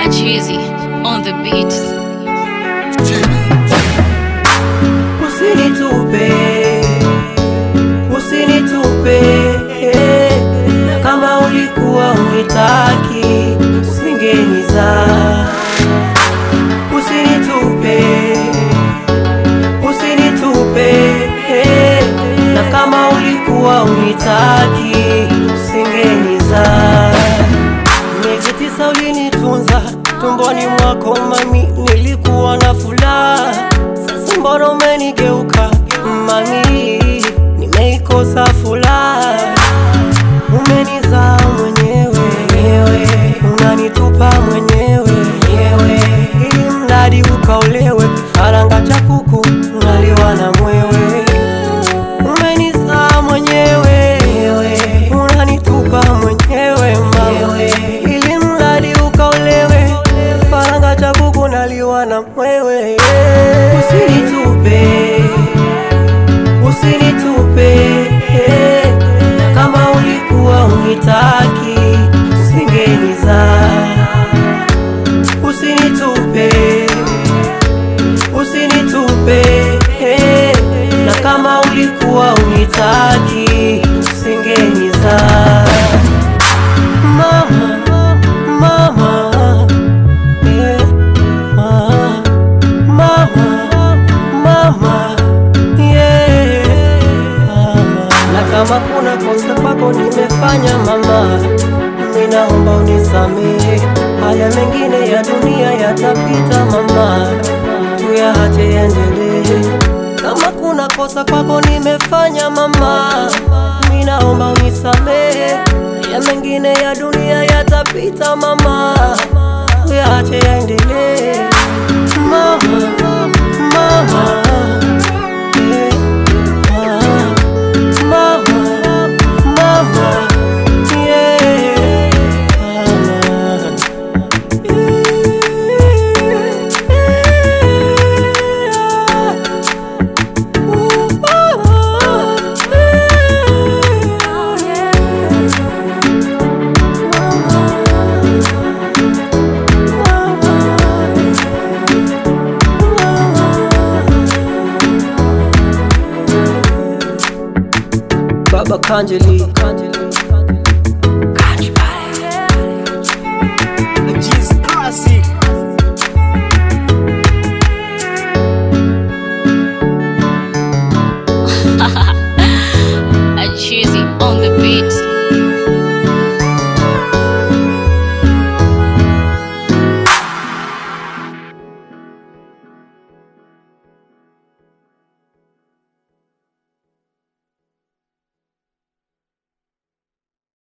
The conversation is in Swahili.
Chizi on the beat. Usinitupe, usinitupe, kama ulikuwa unitaki usingeniza. Usinitupe, usinitupe, na kama ulikuwa unitaki usingeniza. Miezi tisa ulinitunza tumboni mwako mami, nilikuwa na furaha. Sasa mbona umenigeuka mami, nimeikosa furaha. Umenizaa mwenyewe, unanitupa mwenyewe, ili mradi ukaolewe. Kifaranga cha kuku ngaliwa na mwewe. Umenizaa mwenyewe, unanitupa mwenyewe mama, ili mradi ukaolewe. Faranga cha kuku naliwa na mwewe. Usinitupe, usinitupe, kama ulikuwa unitaki usingenizaa. Usinitupe, usinitupe, na kama ulikuwa unitaki usingenizaa. Mama, mama, eh, ah, mama, mama, yeah, mama. Na kama kuna kosa kwako nimefanya mama, ninaomba unisamehe. Haya mengine ya dunia yatapita mama, tuyaache yaendelee. Kama kuna kosa kwako nimefanya mama, ninaomba unisamehe. Haya mengine ya dunia yatapita mama, tuyaache yaendelee. Mama, mama, eh, ah, mama, mama, yeah, mama. Baba Kanjeli, Kanjeli.